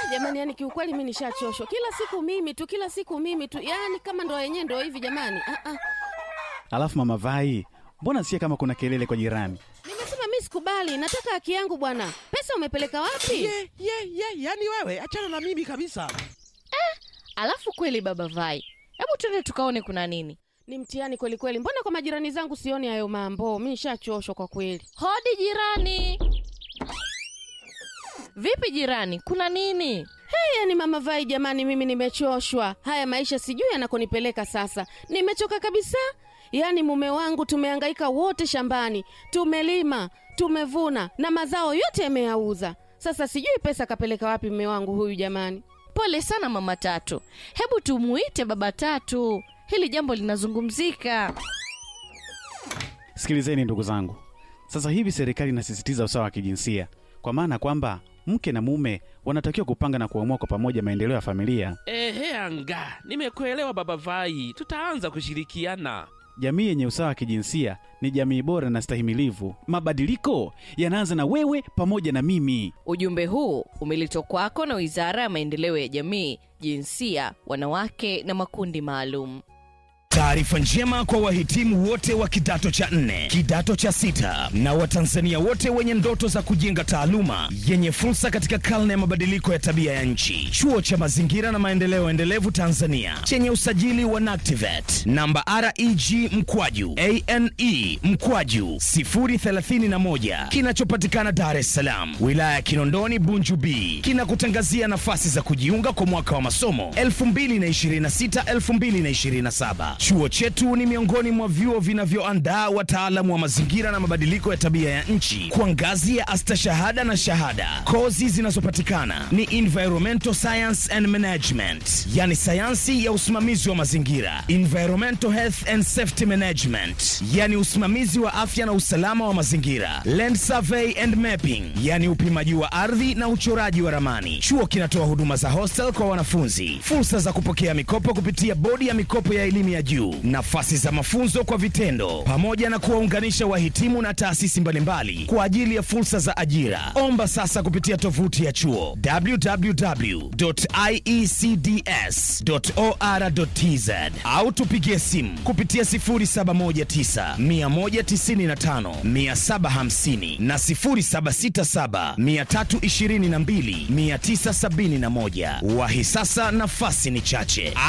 jamani, yani kiukweli mi nishachoshwa. Kila siku mimi tu, kila siku mimi tu, yani kama ndo yenyewe ndo hivi jamani. Ah, ah. Alafu mama Vai, mbona sikia kama kuna kelele kwa jirani? Nimesema mi sikubali, nataka haki yangu bwana. Pesa umepeleka wapi? Ye, ye, ye, yani wewe achana na mimi kabisa. Alafu kweli baba Vai, hebu tuende tukaone kuna nini. Ni mtihani kweli kweli. Mbona kwa majirani zangu sioni hayo mambo? Mi nishachoshwa kwa kweli. Hodi jirani. Vipi jirani, kuna nini? Hey, yani mama Vai, jamani, mimi nimechoshwa. Haya maisha sijui yanakonipeleka sasa. Nimechoka kabisa. Yaani mume wangu tumehangaika wote shambani, tumelima, tumevuna na mazao yote yameyauza. Sasa sijui pesa kapeleka wapi mume wangu huyu jamani. Pole sana mama Tatu, hebu tumuite baba Tatu, hili jambo linazungumzika. Sikilizeni ndugu zangu, sasa hivi serikali inasisitiza usawa wa kijinsia, kwa maana kwamba mke na mume wanatakiwa kupanga na kuamua kwa pamoja maendeleo ya familia. Ehe, anga nimekuelewa baba Vai, tutaanza kushirikiana. Jamii yenye usawa wa kijinsia ni jamii bora na stahimilivu. Mabadiliko yanaanza na wewe pamoja na mimi. Ujumbe huu umeletwa kwako na Wizara ya Maendeleo ya Jamii, Jinsia, Wanawake na Makundi Maalum. Taarifa njema kwa wahitimu wote wa kidato cha nne, kidato cha sita na Watanzania wote wenye ndoto za kujenga taaluma yenye fursa katika karne ya mabadiliko ya tabia ya nchi. Chuo cha Mazingira na Maendeleo Endelevu Tanzania chenye usajili wa NACTIVAT namba REG mkwaju ane mkwaju 031 kinachopatikana Dar es Salaam, wilaya ya Kinondoni, Bunju B, kinakutangazia nafasi za kujiunga kwa mwaka wa masomo 2026 2027. Chuo chetu ni miongoni mwa vyuo vinavyoandaa wataalamu wa mazingira na mabadiliko ya tabia ya nchi kwa ngazi ya astashahada na shahada. Kozi zinazopatikana ni environmental science and management, yani sayansi ya usimamizi wa mazingira, environmental health and safety management, yani usimamizi wa afya na usalama wa mazingira, land survey and mapping, yani upimaji wa ardhi na uchoraji wa ramani. Chuo kinatoa huduma za hostel kwa wanafunzi, fursa za kupokea mikopo kupitia bodi ya mikopo ya elimu ya juu, nafasi za mafunzo kwa vitendo, pamoja na kuwaunganisha wahitimu na taasisi mbalimbali kwa ajili ya fursa za ajira. Omba sasa kupitia tovuti ya chuo www.iecds.or.tz au tupigie simu kupitia 0719 195 750 na 0767 322 971. Wahi sasa, nafasi ni chache.